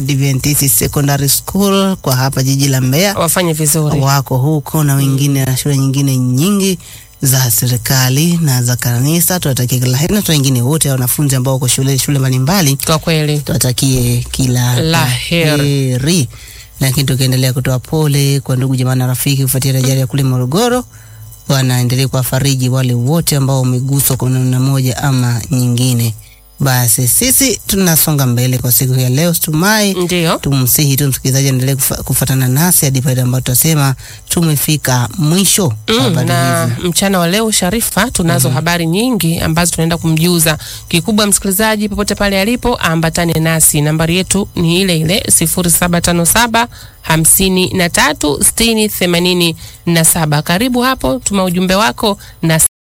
Adventist Secondary School kwa hapa jiji la Mbeya wafanye vizuri. wako huko na wengine na shule nyingine nyingi za serikali na za kanisa. Tuwatakie kila heri na wengine wote wanafunzi ambao wako shule shule mbalimbali Kwa kweli tuwatakie kila La heri. heri. Lakini tukiendelea kutoa pole kwa ndugu jamaa na rafiki kufuatia ajali ya kule Morogoro, wanaendelea kuwafariji wale wote ambao wameguswa kwa namna moja ama nyingine. Basi sisi tunasonga mbele kwa siku ya leo, tumai ndio tumsihi tu msikilizaji aendelee kufa, kufuatana nasi hadi pale ambapo tutasema tumefika mwisho wa Mm, habari na hizi. mchana wa leo Sharifa, tunazo habari nyingi ambazo tunaenda kumjuza. Kikubwa msikilizaji, popote pale alipo, ambatane nasi. Nambari yetu ni ile ile 0757 53 60 87. Karibu hapo, tuma ujumbe wako na